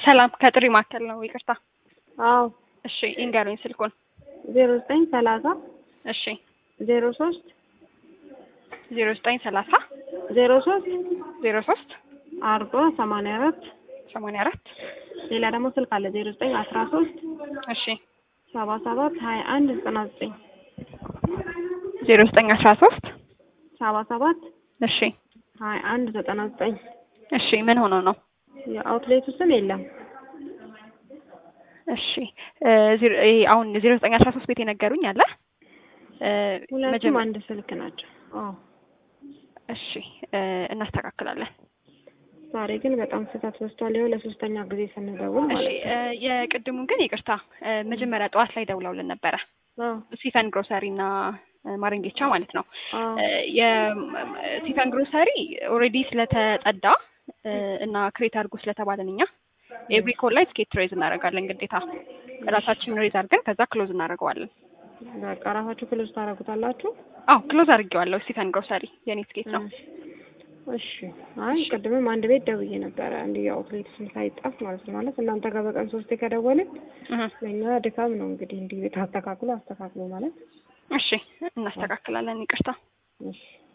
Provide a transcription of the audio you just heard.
ሰላም ከጥሪ ማዕከል ነው። ይቅርታ። አዎ እሺ ይንገሩኝ ስልኩን። ዜሮ ዘጠኝ ሰላሳ እሺ ዜሮ ሶስት ዜሮ ዘጠኝ ሰላሳ ዜሮ ሶስት ዜሮ ሶስት አርባ ሰማንያ አራት ሰማንያ አራት ሌላ ደግሞ ስልክ አለ ዜሮ ዘጠኝ አስራ ሶስት እሺ ሰባ ሰባት ሀያ አንድ ዘጠና ዘጠኝ ዜሮ ዘጠኝ አስራ ሶስት ሰባ ሰባት እሺ ሀያ አንድ ዘጠና ዘጠኝ እሺ ምን ሆኖ ነው? የአውትሌቱ ስም የለም። እሺ እ ዜሮ- ይሄ አሁን ዜሮ ዘጠኝ አስራ ሶስት ቤት የነገሩኝ አለ እ ሁለቱም መጀመ- አንድ ስልክ ናቸው። አዎ እሺ እ እናስተካክላለን። ዛሬ ግን በጣም ስህተት በዝቷል። ይኸው ለሶስተኛ ጊዜ ስንደውል እሺ ማለት ነው። እ የቅድሙን ግን ይቅርታ እ መጀመሪያ ጠዋት ላይ ደውለውልን ነበረ አዎ ሲፈን ግሮሰሪ እና እ ማረንጌቻ ማለት ነው። አዎ የሲፈን ግሮሰሪ ኦልሬዲ ስለተጠዳ እ እና ክሬት አድርጎ ስለተባለን እኛ ኤቭሪ ኮል ላይ ትኬት ሬዝ እናደርጋለን ግዴታ ራሳችን ሬዝ አድርገን ከዛ ክሎዝ እናደርገዋለን። በቃ ራሳችሁ ክሎዝ ታደርጉታላችሁ። አዎ ክሎዝ አድርጌዋለሁ። ስቲፈን ግሮሰሪ የኔ ትኬት ነው። እሺ አይ ቅድምም አንድ ቤት ደውዬ ነበረ እንዲህ የአውትሌት ስም ሳይጣፍ ማለት ነው። ማለት እናንተ ጋር በቀን ሶስቴ ከደወልን እህ ለእኛ ድካም ነው እንግዲህ እንዲህ ቤት አስተካክሎ አስተካክሎ ማለት እሺ እናስተካክላለን። ይቅርታ እሺ